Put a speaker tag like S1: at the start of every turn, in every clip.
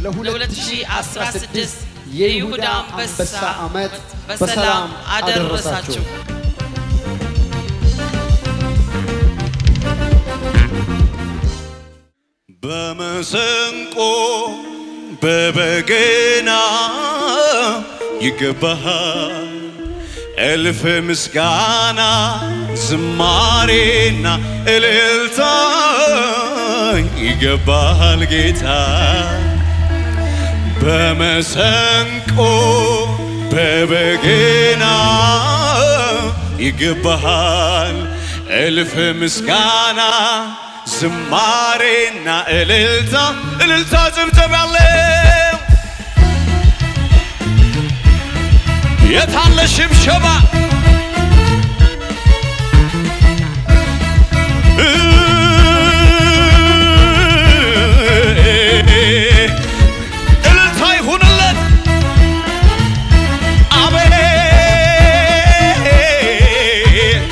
S1: ለ2016 የይሁዳ አንበሳ ዓመት በሰላም አደረሳችሁ።
S2: በመሰንቆ በበገና ይገባሃል እልፍ ምስጋና ዝማሬና እልልታ ይገባሃል ጌታ በመሰንቆ በበገና ይገባሃል እልፍ ምስጋና ዝማሬና እልልታ እልልታ ጭብጨባ ያለው የታለ ሽብሸባ እልልታ ይሁንለት አሜን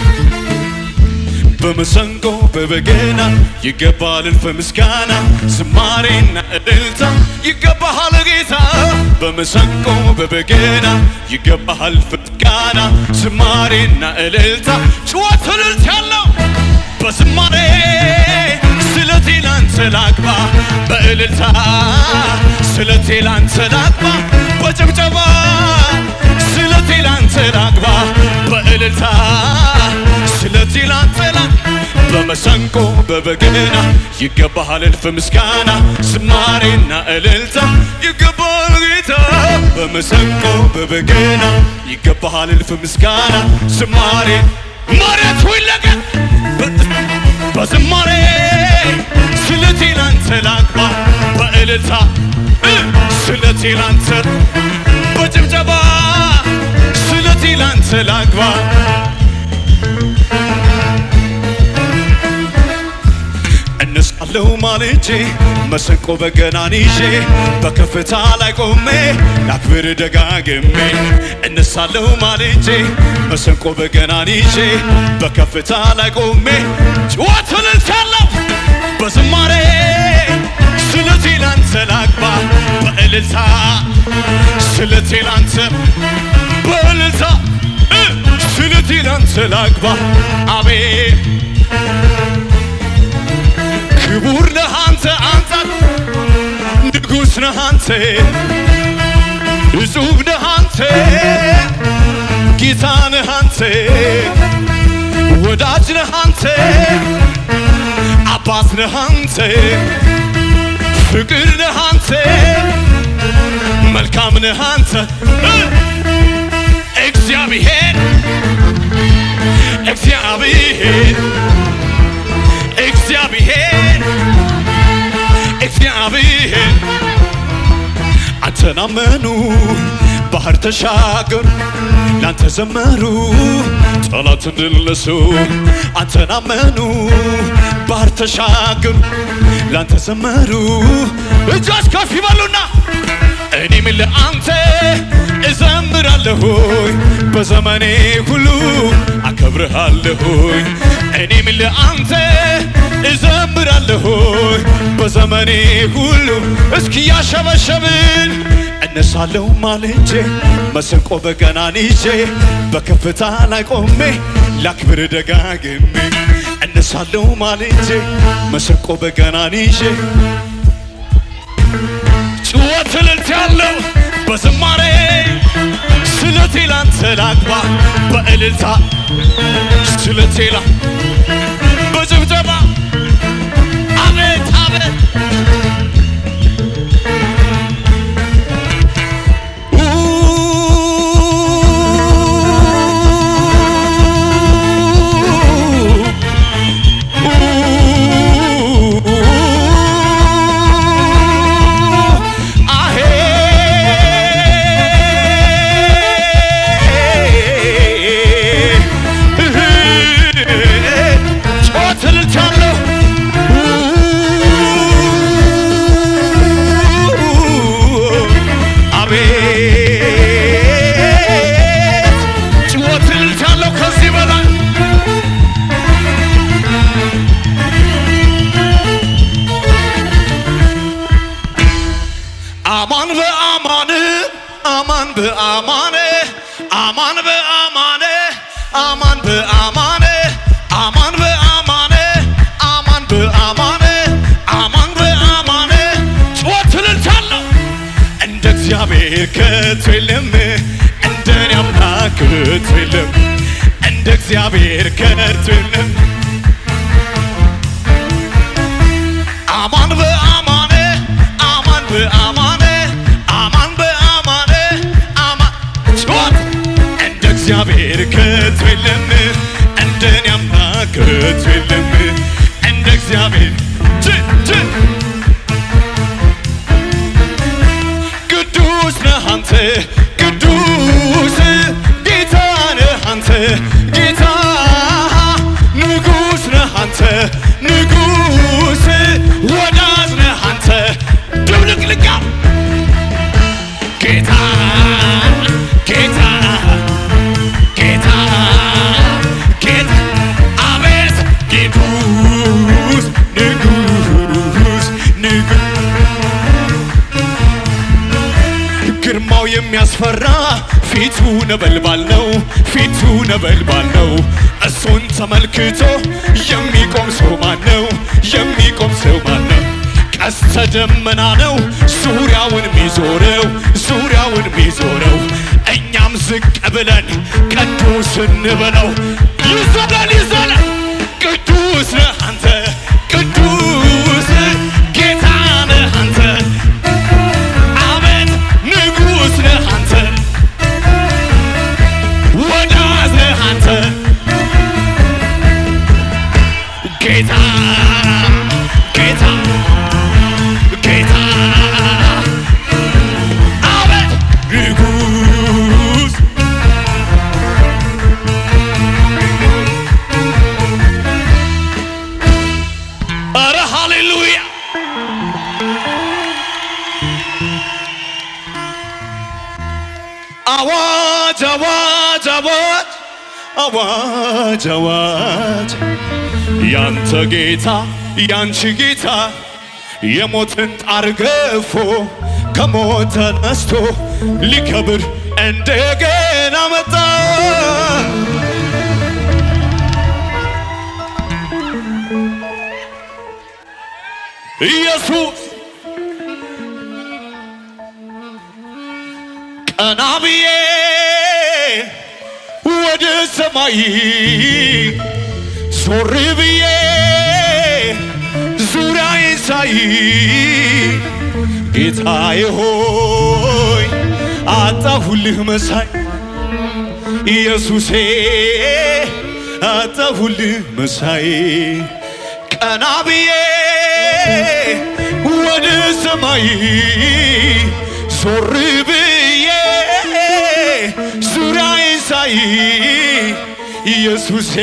S2: በመሰንቆ በበገና ይገባል እልፍ ምስጋና ዝማሬና እልልታ ይገባሃል ጌታ በመሰንቆ በበገና ይገባሃል እልፍ ምስጋና ዝማሬና እልልታ ጭወት እልልት ያለው በዝማሬ ስለቴ ላንተ ላግባ በእልልታ ስለቴ ላንተ ላግባ በጭብጨባ ስለቴ ላንተ ላግባ በእልልታ ስለቴ ላንተ ላግባ በመሰንቆ በበገና ይገባሃል እልፍ ምስጋና ዝማሬና እልልታ ይገባሃል ጌታ በመሰንቆ በበገና ይገባሃል እልፍ ምስጋና ዝማሬ መሬቱ ይለቀቅ በዝማሬ ስለቴ ላንተ ላግባ በእልልታ እ ስለቴ ላንተ በጭብጨባ ስለቴ ላንተ ላግባ እነሳለሁ ማልጄ መሰንቆ በገናን ይዤ በከፍታ ላይ ቆሜ ላክብር ደጋግሜ እነሳለሁ ማልጄ መሰንቆ በገናን ይዤ በከፍታ ላይ ቆሜ ጭዋት እልልታለሁ በዝማሬ ስለቴ ላንተ ላግባ በእልልታ ስለቴ ላንተ በእልልታ እ ስለቴ ላንተ ላግባ አቤት ክቡር ነህ አንተ አንተ ንጉሥ ነህ አንተ እጹብ ነህ አንተ ጌታ ነህ አንተ ወዳጅ ነህ አንተ አባት ነህ አንተ ፍቅር ነህ አንተ መልካም ነህ አንተ እ እግዚአብሔር እግዚአብሔር እግዚአብሔር እግዚአብሔር አንተን አመኑ ባህር ተሻገሩ ላንተ ዘመሩ ጠላትን ድል ነሱ አንተን አመኑ ባህር ተሻገሩ ላንተ ዘመሩ እጆች ከፍ ይበሉና እኔም ለአንተ እዘምራለሁኝ በዘመኔ ሁሉ አከብርሃለሁኝ እኔም ለአንተ እዘምራለሁኝ በዘመኔ ሁሉ እስኪ ያሸበሸብን እነሳለሁ ማልጄ መሰንቆ በገናን ይዤ በከፍታ ላይ ቆሜ ላክብር ደጋግሜ እነሳለሁ ማልጄ መሰንቆ በገናን ይዤ ጭወት እልልት ያለው በዝማሬ ስለቴ ላንተ ላግባ በእልልታ ስለቴ ላ በጭብጨባ አቤት አቤት ጮት እልልታለሁ አማን በአማን አማን በአማን አማን በአማን አማን በአማን አማን በአማን አማን በአማን አማን በአማን ጩኸት እልልታለሁ እንደ እግዚአብሔር ከቶ የለም እንደኔ አምላክ ከቶ የለም እንደ እግዚአብሔር ከቶ የለም አማን በአማን አማን በአማን አማን በአማን አማን ጩኸት እንደ እግዚአብሔር ከቶ የለም እንደኔ አምላክ ከቶ የለም እንደ እግዚአብሔር ጭ ጭ ቅዱስ ነህ አንተ ቅዱስ ጌታ ነህ አንተ ጌታ ንጉሥ ነህ አንተ ንጉሥ ወዳጅ ነህ አንተ ድብልቅልቃ ጌታ ጌታ ጌታ ጌታ አቤት ንጉሥ ንጉሥ ንጉሥ ግርማው የሚያስፈራ ፊቱ ነበልባል ነው፣ ፊቱ ነበልባል ነው። እሱን ተመልክቶ የሚቆም ሰው ማን ነው? የሚቆም ሰው ማን ነው? ቀስተ ደመና ነው ዙሪያውን ሚዞረው ዙሪያውን ሚዞረው። እኛም ዝቅ ብለን ቅዱስ እንበለው። ይዘላል ይዘላል ቅዱስ ነህ አንተ ቅዱስ ጌታ ነህ አንተ አቤት ንጉሥ ነህ አንተ ወዳጅ ነህ አንተ ጌታ ጌታ ጌታ አቤት ንጉሥ ኧረ ሃሌሉያ አዋጅ አዋጅ አዋጅ አዋጅ አዋጅ ያንተ ጌታ ያንቺ ጌታ የሞትን ጣር ገፎ ከሞት ተነስቶ ሊከብር እንደገና መጣ። ኢየሱስ ቀና ብዬ ወደ ሰማይ ዞር ብዬ ዙሪያዬን ሳይ ጌታዬ ሆይ አጣሁልህ መሳይ ኢየሱሴ አጣሁልህ መሳይ ቀና ብዬ ወደ ሰማይ ዞር ብዬ ዙሪያዬን ሳይ ኢየሱሴ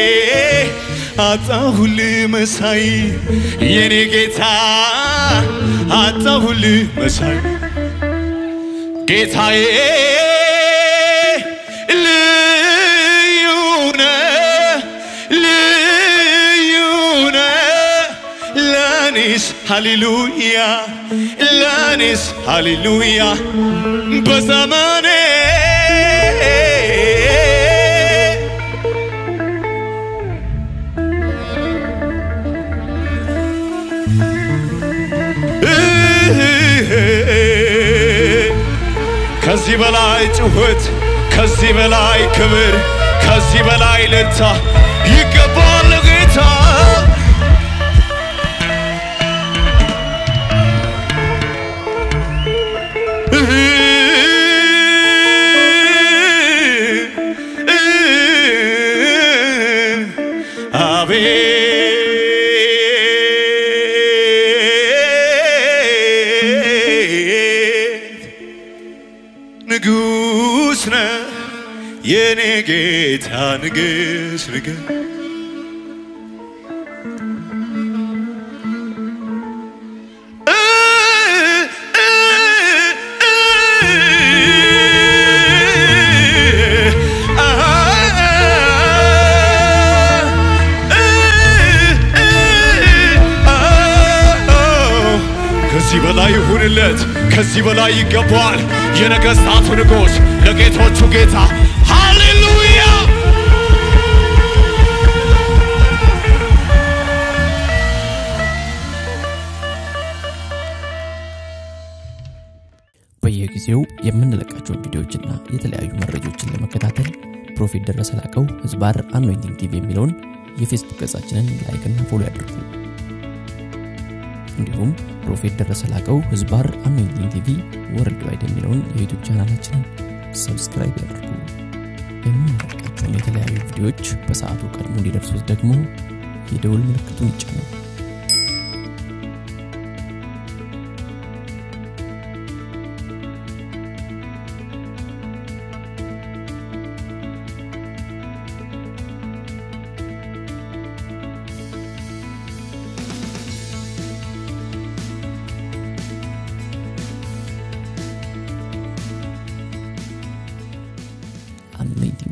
S2: አጣሁልህ መሳይ የኔ ጌታ አጣሁልህ መሳይ ጌታዬ ልዩ ነህ ልዩ ነህ ለኔስ ሃሌሉያ ለኔስ ሃሌሉያ በዘመኔ ከዚህ በላይ ጭሁት፣ ከዚህ በላይ ክብር፣ ከዚህ በላይ ልልታ ይገባል ጌታ። አቤት ንጉሥ ነህ የኔ ጌታ ንግሥ ንግሥ ከዚህ በላይ ይሁንለት፣ ከዚህ በላይ ይገባዋል። የነገሥታቱ ንጉሥ ለጌቶቹ ጌታ ሃሌሉያ።
S3: በየጊዜው የምንለቃቸውን ቪዲዮዎችና የተለያዩ መረጃዎችን ለመከታተል ፕሮፌት ደረሰ ላቀው ህዝባር አኖይንቲንግ ቲቪ የሚለውን የፌስቡክ ገጻችንን ላይክና ፎሎ ያድርጉ። እንዲሁም ፕሮፌት ደረሰ ላቀው ህዝባር አኖይንቲንግ ቲቪ ወርልድ ዋይድ የሚለውን የዩቱብ ቻናላችንን ሰብስክራይብ ያድርጉ። የምንለቃቸውን የተለያዩ ቪዲዮዎች በሰዓቱ ቀድሞ እንዲደርሱት ደግሞ የደውል ምልክቱን ይጫኑ። anointing